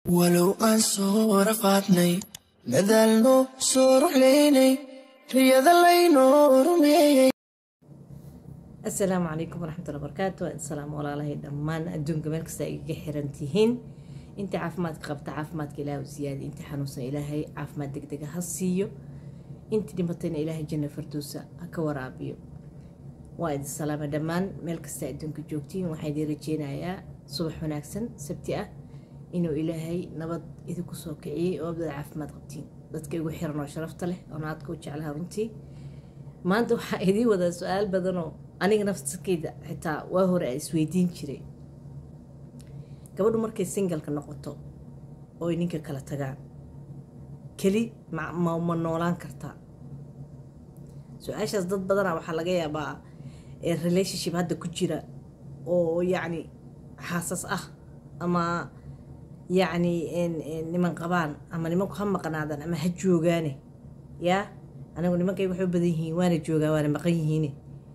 walow aan soo rafaadnay dadaalno soo ruxlaynay riyada laynoo rumeeyey asalaamu calaykum waraxmatulla barakaatu salaam walaalahay dhammaan adduunka meel kasta ay iga xiran tihiin inta caafimaadka qabta caafimaadka ilaahu siyaadi inta xanuunsan ilaahay caafimaad degdega ha siiyo inta dhimatayna ilaahay janna fardowsa ha ka waraabiyo waa idin salaama dhammaan meel kasta adduunka joogtiin waxaa idin rajeynayaa subax wanaagsan sabti ah inuu ilaahay nabad idinku soo kiciyey oo abdada caafimaad qabtiin dadka igu xiran oo sharafta leh oo naadka u jeclaha runtii maanta waxaa idiin wadaa su-aal badanoo aniga nafskeyda xitaa waa hore a isweydiin jiray gabadhu markay singalka noqoto ooy ninka kala tagaan keli ma noolaan kartaa su-aashaas dad badana waxaa laga yaabaa relationship hadda ku jira oo yacni xaasas ah ama yacni niman qabaan ama nimanku ha maqnaadaan ama ha joogaane yaa anigu nimankayga waxay u badan yihiin waana joogaa waana maqan yihiine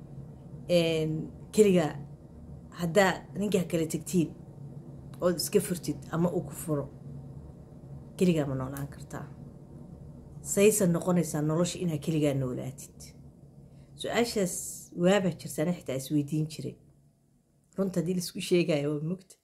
keligaa haddaa ninkaa kala tegtiin ood iska furtid ama uu ku furo keligaa ma noolaan kartaa saysan noqonaysaa nolosha inaa keligaa noolaatid su-aashaas waabaa jirtaana xitaa isweydiin jiray runta haddii laisku sheegaya waa mugta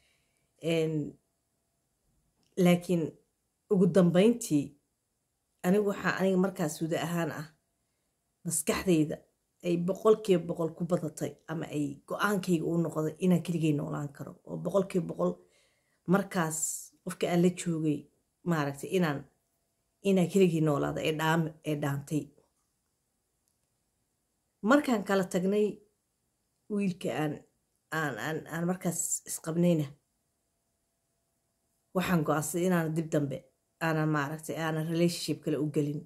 laakiin ugu dambeyntii anigu waxaa aniga markaas wada ahaan ah maskaxdayda ay boqolkiiba boqol ku badatay ama ay go-aankayga u noqday inaan keligay noolaan karo oo boqolkiiba boqol markaas qofka aan la joogay maaragtay inaan inaan keligay noolaada ee dhaam ee dhaantay markaan kala tagnay wiilka aan aan aan aan markaas isqabnayna waxaan go-aansaday inaan dib dambe aanan maaragtay aanan relationship kale u gelin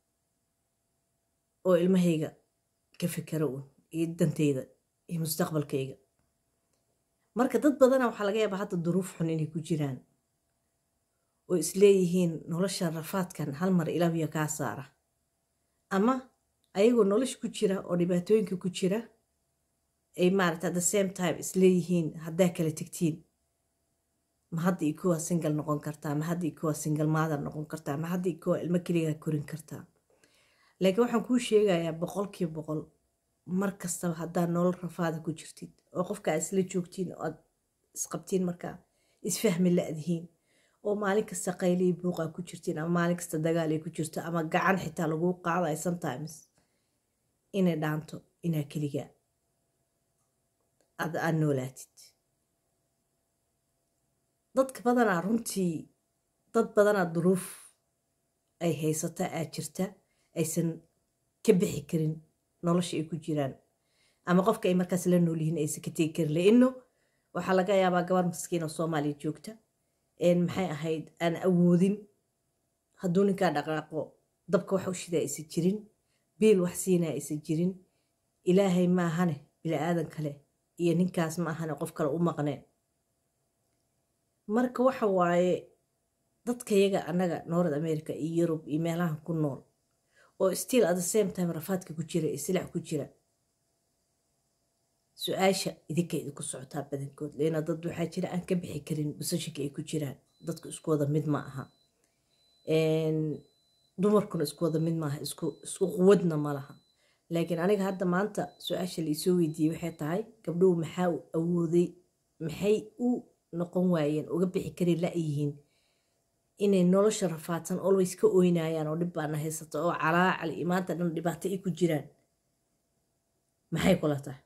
oo ilmahayga ka fikero un iyo danteyda iyo mustaqbalkayga marka dad badana waxaa laga yaabaa hadda duruuf xun inay ku jiraan oo isleeyihiin noloshan rafaadkan hal mar ilaabiya kaa saara ama ayagoo nolosha ku jira oo dhibaatooyinka ku jira ay maaragta at the same time isleeyihiin haddaa kala tegtiin ma hadda i kuwa singal noqon kartaa ma hadda i kuwa singal maadar noqon kartaa ma hadda i kuwa ilmo keligaa korin kartaa laakiin waxaan kuu sheegayaa boqolkiiba boqol mar kastaba haddaa nolol rafaada ku jirtid oo qofka aad isla joogtiin oo aad isqabtiin markaa isfahmi la-dihiin oo maalin kasta qaylii buuqaa ku jirtiin ama maalin kasta dagaal ay ku jirto ama gacan xitaa laguu qaadayo sometimes inay dhaanto inaa keligaa aad aad noolaatid dadka badanaa runtii dad badanaa duruuf ay haysataa aad jirta aysan ka bixi karin nolosha ay ku jiraan ama qofka ay markaas la nool yihiin aysan ka tegi karin laino waxaa laga yaabaa gabar maskiin oo soomaaliya joogta maxay ahayd aan awoodin hadduu ninkaa dhaqaaqo dabka wax u shidaa aysan jirin biil wax siinaa aysan jirin ilaahay maahane bili-aadan kale iyo ninkaas ma ahane qof kale u maqneen marka waxa waaye dadkayaga annaga north america iyo yurub iyo meelahan ku nool oo still at the same time rafaadka ku jira iyo silac ku jira su-aasha idinka idinku socotaa badankood leena dad waxaa jira aan ka bixi karin basashinka ay ku jiraan dadku isku wada mid ma aha dumarkuna isku wada mid maaha isku quwadna ma laha laakiin aniga hadda maanta su-aasha laisoo weydiiyey waxay tahay gabdhuhu maxaa awooday maxay u noqon waayeen uga bixi karin la-yihiin inay nolosha rafaadsan always ka oynayaan oo dhib baana haysato oo calaacal iyo maanta dhan dhibaato ay ku jiraan maxay kula tahay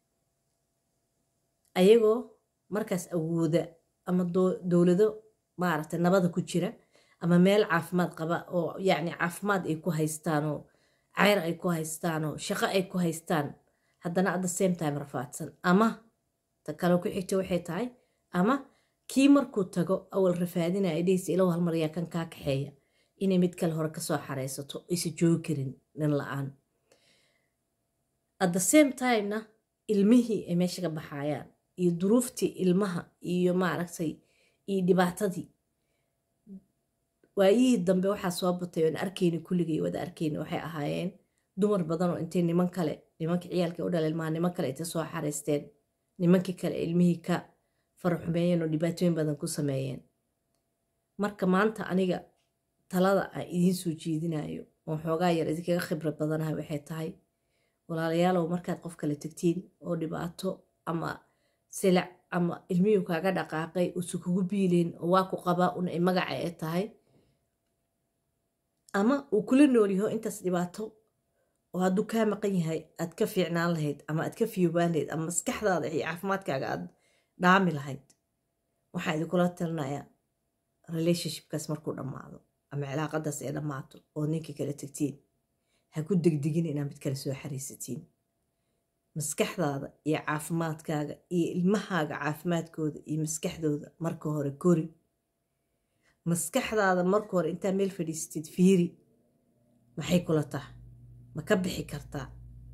ayagoo markaas awooda ama dowlado maaragtay nabada ku jira ama meel caafimaad qaba oo yacni caafimaad ay ku haystaanoo ceyr ay ku haystaanoo shaqo ay ku haystaan haddana at the same time rafaadsan ama ta kale ku xigta waxay tahay ama kii markuu tago awal rafaadinaya dhehaysa ilow hal maryaa kan kaa kaxeeya inay mid kale hore kasoo xareysato aysa joogi karin nin la-aan at the same timena ilmihii ay meesha ka baxayaan iyo duruuftii ilmaha iyo maaragtay iyo dhibaatadii waayihii dambe waxaa soo batay oon arkayni kulligay wada arkayni waxay ahaayeen dumar badan oo intay niman kale nimankii ciyaalka u dhala ilmaha niman kale intay soo xareysteen nimankii kale ilmihii ka faraxumeeyeen oo dhibaatooyin badan ku sameeyeen marka maanta aniga talada aan idiin soo jeedinayo oo xoogaa yar idinkaga khibrad badanaha waxay tahay walaalayaalow markaad qof kale tegtiin oo dhibaato ama silac ama ilmiyuu kaaga dhaqaaqay usu kugu biileen oo waa ku qabaa un ay magaca ee tahay ama uu kula noolyaho intaas dhibaato oo hadduu kaa maqan yahay aad ka fiicnaan lahayd ama aad ka fiyoobaan lahayd ama maskaxdaada iyo caafimaadkaaga aad dhaami lahayd waxaa idinkula talinayaa relationshipkaas markuu dhammaado ama cilaaqadaas ay dhammaato oo ninkii kala tegtiin ha ku degdegin inaad mid kale soo xariisatiin maskaxdaada iyo caafimaadkaaga iyo ilmahaaga caafimaadkooda iyo maskaxdooda marka hore kori maskaxdaada marka hore intaa meel fadhiisatid fiiri maxay kula taha ma ka bixi kartaa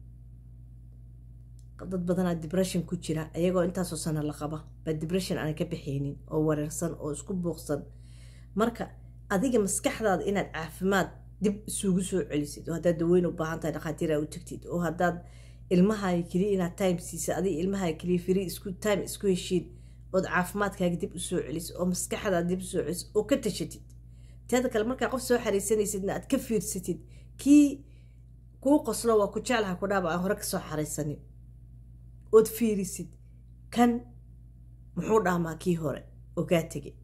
dad badanaa dibression ku jira ayagoo intaasoo sano la qaba baa dibression aanay ka bixaynin oo wareersan oo isku buuqsan marka adiga maskaxdaada inaad caafimaad dib isugu soo celisid oo haddaad daweyn u baahan tahay dhakhaatiira u tagtid oo haddaad ilmahaaga keliya inaad time siisa adiga ilmahaaga keliya firi isku time isku heshiin ood caafimaadkaaga dib usoo celisid oo maskaxdaada dib usoo celisid oo ka tashatid teeda kale markaa qof soo xariisanaysidna aad ka fiirsatid kii kuu qoslo waa ku jeclaha ku dhaaba aan hore kasoo xaraysanin ood fiirisid kan muxuu dhaamaa kii hore oo kaa tegay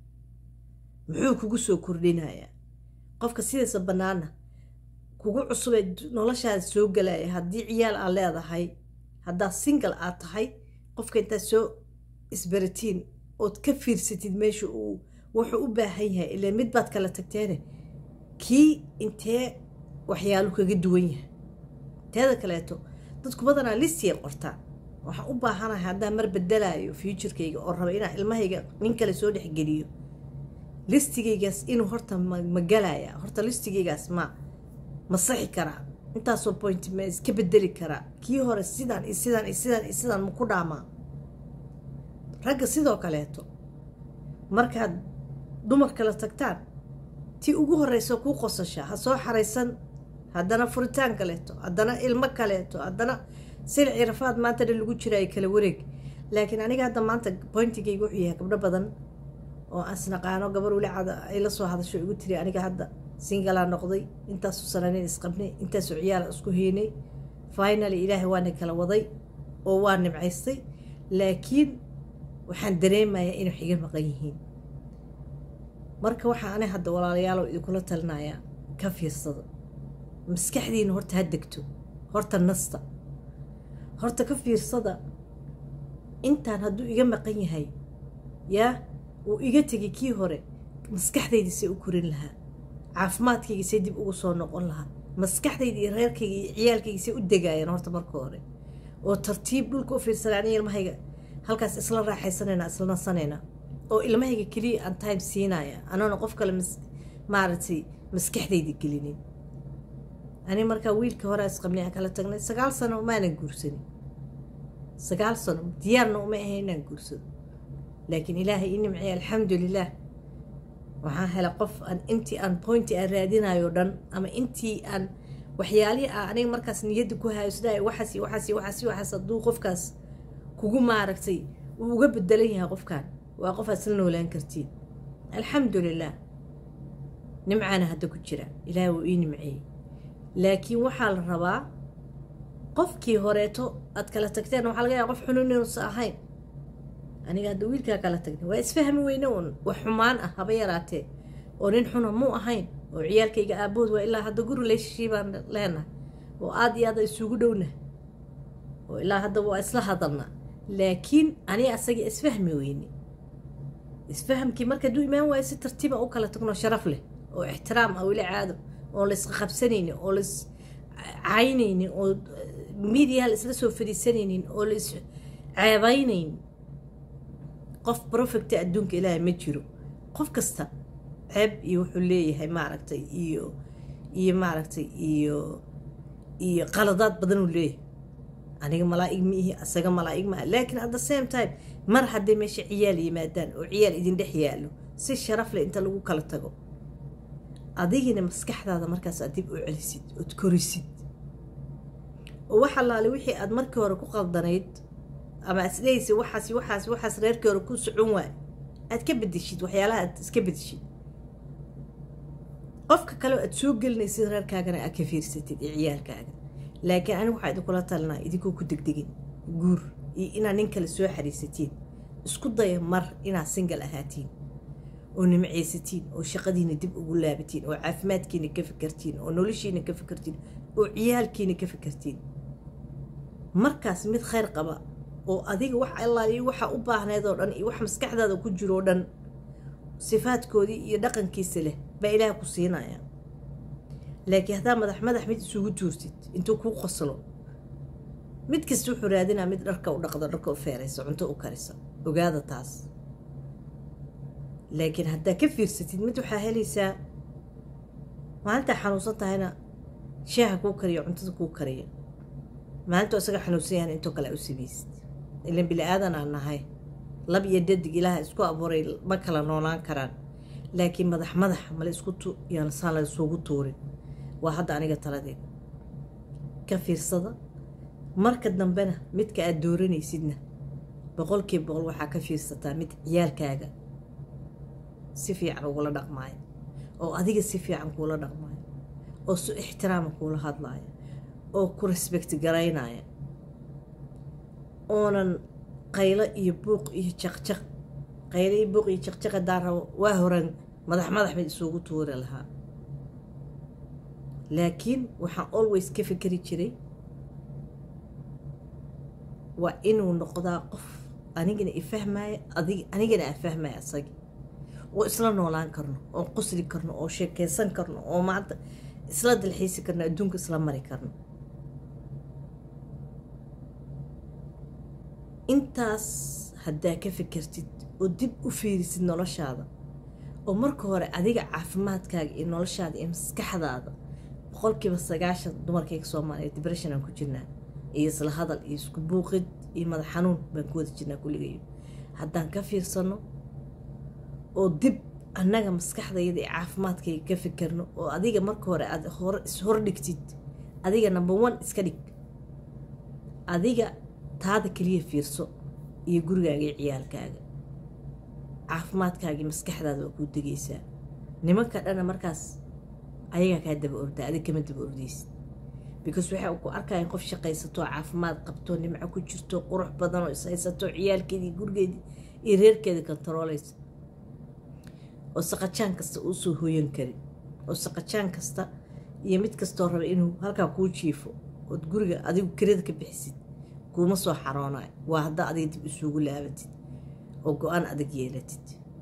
muxuu kugu soo kordhinayaa qofka sidiisa bannaana kugu cusubee noloshaada soo galaya haddii ciyaal aad leedahay haddaad single aad tahay qofka intaad soo isbaratiin ood ka fiirsatid meesha uu wuxuu u baahan yahay ilaa mid baad kala tagteene kii intee waxyaalu kaga duwan yahay teeda kaleeto dadku badanaa listiyay qortaan waxaan u baahanahay haddaan mar bedelaayo futurkayga oo raba inaan ilmahayga nin kale soo dhexgeliyo listigaygaas inuu horta ma galaya horta listigaygaas ma ma saxi karaa intaasoo point ma iska bedeli karaa kii hore sidaan iyo sidaan iyo sidaan iyo sidaan ma ku dhaamaa ragga sidoo kaleeto markaad dumar kala tagtaan tii ugu horreysa kuu qosashaa ha soo xaraysan haddana furitaan kaleeto haddana ilmo kaleeto haddana silci rafaad maanta dhan lagu jiraayo kala wareeg laakiin aniga hadda maanta boyntigayga wuxuu yahay gabdho badan oo asnaqaano gabar wlacada ay la soo hadasho igu tiri aniga hadda singalaa noqday intaasoo sananin isqabnay intaasoo ciyaala isku heynay finaly ilaahay waana kala waday oo waa nimcaystay laakiin waxaan dareemayaa inay xiga maqan yihiin marka waxaa ani hadda walaalayaalo idinkula talinayaa ka fiirsado maskaxdiina horta ha degto horta nasta horta ka fiirsada intaan hadduu iga maqan yahay yaa uu iga tegay kii hore maskaxdayda say u korin lahaa caafimaadkayga say dib ugu soo noqon lahaa maskaxdayda iyo reerkayga iyo ciyaalkayga say u degaayeen horta marka hore oo tartiib dhulka u fiirsanay aniga ilmahayga halkaas isla raaxaysanayna isla nasanayna oo ilmahayga keliya aan time siinaya anoona qof kale maaragtay maskaxdayda gelinin ani markaa wiilka hore isqabnay aan kala tagnay sagaal sano maanan guursanin sagaal sano diyaarna uma ahayn inaan guursado laakiin ilaahay ii nimciyay alxamdulilaah waxaan helay qof aan intii aan pointi aan raadinayo dhan ama intii aan waxyaalihii ah aniga markaas niyadda ku hayo sidaa waxaas iyo waxaas iyo waxaas iyo waxaas hadduu qofkaas kugu maaragtay uu uga bedelan yahay qofkan waa qof aad isla noolaan kartiin alxamdulilaah nimcaana hadda ku jira ilaahay wuu ii nimceeyey laakiin waxaa la rabaa qofkii horeeto aad kala tagteen waxaa laga yaaba qof xunun inuusa ahayn aniga hadda wiilkaa kala tagnay waa isfahmi weyne uun wax xumaan ah haba yaraatee oo nin xuna muu ahayn oo ciyaalkayga aabahood waa ilaa hadda guri leeshashii baan leenahay oo aad iyo aad isugu dhowna oo ilaa hadda waa isla hadalna laakiin aniga asagii isfahmi weyne isfahamkii marka hadduu imaan waayo si tartiiba u kala tagno sharaf leh oo ixtiraam ah weli caado oon la isqaqabsanaynin oo la is caynaynin oo midiyaha la isla soo fadhiisanaynin oo la is ceebaynayn qof profecta adduunka ilaahay ma jiro qof kasta ceeb iyo wuxuu leeyahay maaragtay iyo iyo maaragtay iyo iyo qaladaad badan uu leeyahay aniga malaa'ig ma ihi asaga malaa'ig maaha laakiin at the same time mar hadday meesha ciyaal yimaadaan oo ciyaal idin dhex yaallo si sharaf leh inta lagu kala tago adigina maskaxdaada markaas aad dib u celisid ood korisid oo wax allaale wixii aad markii hore ku qaldanayd ama isdhehaysa waxaas waxaas waxaas reerkii hore ku socon waay aad ka bedeshid waxyaalaha aad iska bedeshid qofka kale aad soo gelinaysid reerkaagana aad ka fiirsatid iyo ciyaalkaaga laakiin anigu waxaa idinkula talinaa idinkoo ku degdegin guur iyo inaad nin kale soo xariisatiin isku daya mar inaad singal ahaatiin oo nimcaysatiin oo shaqadiina dib ugu laabatiin oo caafimaadkiina ka fikirtiin oo noloshiina ka fikirtiin oo ciyaalkiina ka fikirtiin markaas mid khayr qaba oo adiga wax allaaliyo waxa u baahneed oo dhan iyo wax maskaxdaada ku jiro oo dhan sifaadkoodii iyo dhaqankiisa leh baa ilaah ku siinaya laakiin haddaa madax madax mid isugu tuurtid intuu kuu qoslo mid kasta wuxuu raadinaa mid dharka u dhaqdo dharka u feeraysa cunto u karisa ogaada taas laakiin haddaa ka fiirsatid mid waxaa helaysaa maalintaa xanuunsan tahayna shaaha kuu kariya cuntada kuu kariya maalintuu isaga xanuunsan yahan intoo kale u samaysid ilan bili aadan aan nahay lab iyo dadig ilaaha isku abuuray ma kala noolaan karaan laakiin madax madax mala isku yaansaan la isugu tuurin waa hadda aniga taladeed ka fiirsada marka dambena midka aad dooranaysidna boqolkiiba boqol waxaa ka fiirsataa mid ciyaalkaaga si fiican ugula dhaqmaayo oo adiga si fiican kuula dhaqmaayo oo si ixtiraama kuula hadlaaya oo ku resbect garaynaya oonan qaylo iyo buuq iyo jaqjaq qaylo iyo buuq iyo jaqjaq haddaan rabo waa horan madax madax mid isugu tuuri lahaa laakiin waxaan always ka fikeri jiray waa inuu noqdaa qof anigana ifahmaya anigana aan fahmaya asagi oo isla noolaan karno oo qosli karno oo sheekeysan karno oo maanta isla dalxiisi karno adduunka isla mari karno intaas haddaa ka fikirtid oo dib u fiirisid noloshaada oo marka hore adiga caafimaadkaaga iyo noloshaada iyo maskaxdaada boqolkiiba sagaashan dumarkayga soomaaliya dibression aan ku jirnaa iyo isla hadal iyo isku buuqid iyo madax xanuun baan ku wada jirnaa kulligayo haddaan ka fiirsano oo dib annaga maskaxdayda iyo caafimaadkayga ka fikirno oo adiga marka hore aad hore ishordhigtid adiga number one iska dhig adiga taada keliya fiirso iyo gurigaaga iyo ciyaalkaaga caafimaadkaagii maskaxdaada waa kuu degaysaa nimanka dhana markaas ayagaa kaa daba ordaa adig kama daba ordaysid because waxay ku arkayaan qof shaqaysato caafimaad qabto nimco ku jirto qurux badan oo ishaysato ciyaalkeedii gurigeedii iyo reerkeedii kontaroolaysa oo saqajaan kasta uu soo hoyan karin oo saqajaan kasta iyo mid kastoo raba inuu halkaa kuu jiifo ood guriga adigu kirada ka bixisid kuuma soo xaroonayo waa haddaa adiga dib isugu laabatid oo go-aan adag yeelatid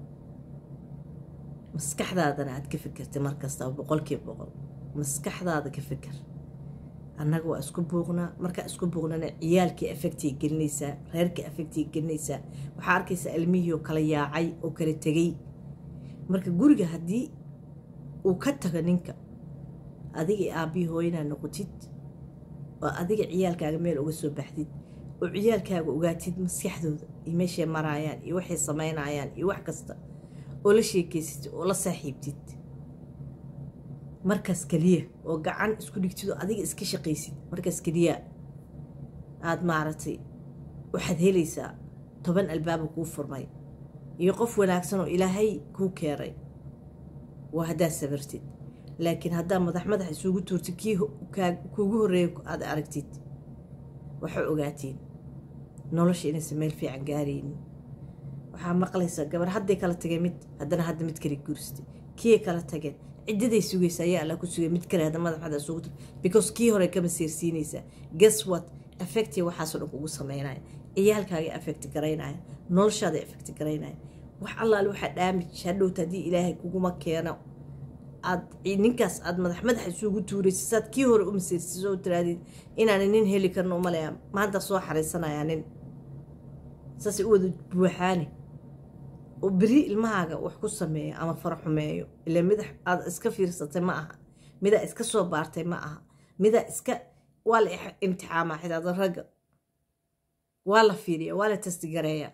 maskaxdaadana aad ka fikirtay markastaba boqolkiiba boqol maskaxdaada ka fikir annaga waa isku buuqnaa markaa isku buuqnana ciyaalkii afectiga gelinaysaa reerkii afectiga gelinaysaa waxaa arkaysaa ilmihii oo kala yaacay oo kala tegay marka guriga haddii uu ka tago ninka adiga aabbihii hooyanaa noqotid oo adiga ciyaalkaaga meel uga soo baxdid oo ciyaalkaaga ogaatid maskaxdooda iyo meeshay maraayaan iyo waxay samaynayaan iyo wax kasta oo la sheekeysatid oo la saaxiibtid markaas keliya oo gacan isku dhigtid oo adiga iska shaqaysid markaas keliya aada maaragtay waxaad helaysaa toban albaaba kuu furmay iyo qof wanaagsan oo ilaahay kuu keenay waa haddaad sabirtid laakiin haddaa madax madax isugu tuurtid kii kuugu horreeya aada aragtid waxaa ogaatiin nolosha inaysan meel fiican gaaraynin waxaa maqlaysaa gabar hadday kala tageen mid haddana hadda mid kale guursatay kii kala tageen ciddaday sugaysa ayaa alla ku sugay mid kale hadda madax madax isugu tur because kii hore kama seersiinaysaa guess what affecti waxaasoo dhan kugu sameynaya ciyaalkaaga affect garaynaya noloshaada affect garaynaya wax allaale waxaa dhaamij hadhowta haddii ilaahay kuguma keeno aad ninkaas aad madax madax isugu tuuraysa saad kii hore u masiirsiso oo tiraadid inaana nin heli karno umaleya maanta soo xariisanayaa nin saasay u wada buuxaani oo beri ilmahaaga wax ku sameeyo ama fara xumeeyo ila midax aad iska fiirsatay ma aha midaa iska soo baartay ma aha midaa iska waa la imtixaamaa xidaada ragga waa la fiiriya waa la tasdigareeya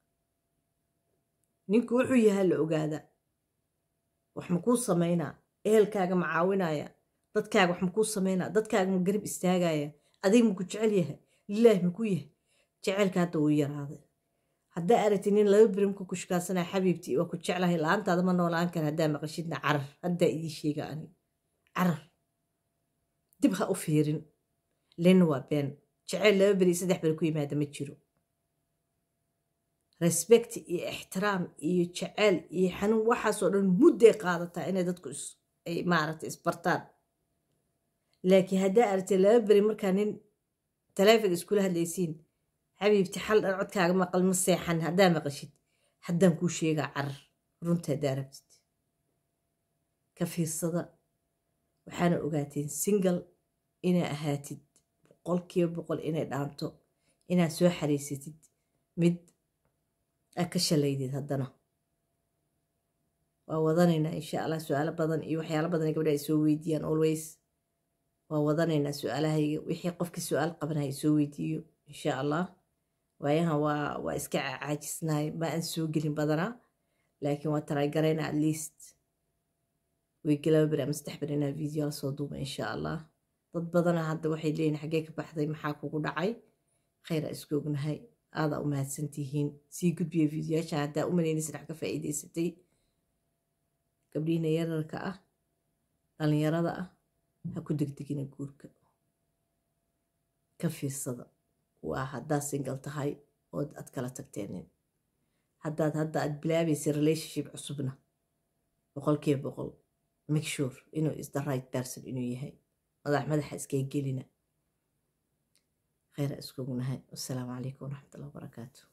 ninku wuxuu yahaa la ogaadaa wax makuu samaynaa ehelkaaga ma caawinaya dadkaaga wax makuu samaynaa dadkaaga ma garab istaagaya adiga maku jecel yahay lilaahi makuu yahay jeceylka hadda wuu yaraaday haddaa aragti nin laba birimka ku shukaansanaya xabiibti waa ku jeclahay la-aantaada ma noolaan kara haddaa maqashidna carar haddaa idii sheega ani carar dib ha u fiirin lena waa been jeceyl laba beri saddex beri ku yimaada ma jiro respect iyo ixtiraam iyo jeceyl iyo xanuun waxaasoo dhan mudday qaadataa inay dadku ay maaragtay isbartaan laakiin haddaa aragtay laba beri markaa nin taleefon iskula hadlaysiin xabiibti xal dhan codkaaga maqal ma seexan haddaa maqashid haddaan kuu sheegaa carar runta haddaa rabtid ka fiirsada waxaana ogaateen single inaa ahaatid boqolkiiba boqol inay dhaanto inaad soo xariisatid mid aad ka shalaydid haddana waa wadanaynaa insha allah su-aalo badan iyo waxyaalo badan gabdha ay soo weydiiyaan always waa wadanaynaa su-aalahayga wixii qofkii su-aal qabanaya soo weydiiyo insha allah waayahan waa waa iska caajisnahay ma aan soo gelin badanaa laakiin waa taraygaraynaa at least weygalaaba beri ama saddex beri inaa video la soo duuba insha allah dad badana hadda waxay leeyihin xaggee ka baxday maxaa kugu dhacay khayr a isku ognahay aadaa u mahadsantihiin sii gudbiya videoyaasha haddaa u malaynaysa dhax ka faa'iidaysatay gabdhihiina yararka ah dhallinyarada ah ha ku degdegina guurka ka fiirsada waa haddaad singal tahay ood aad kala tagteenin haddaad hadda aad bilaabaysa relationship cusubna boqolkiiba boqol make sure inuu is the right person inuu yahay madax madaxa iskaga gelina khayra iskugu nahay wassalaamu calaykum waraxmat ullah wabarakaatu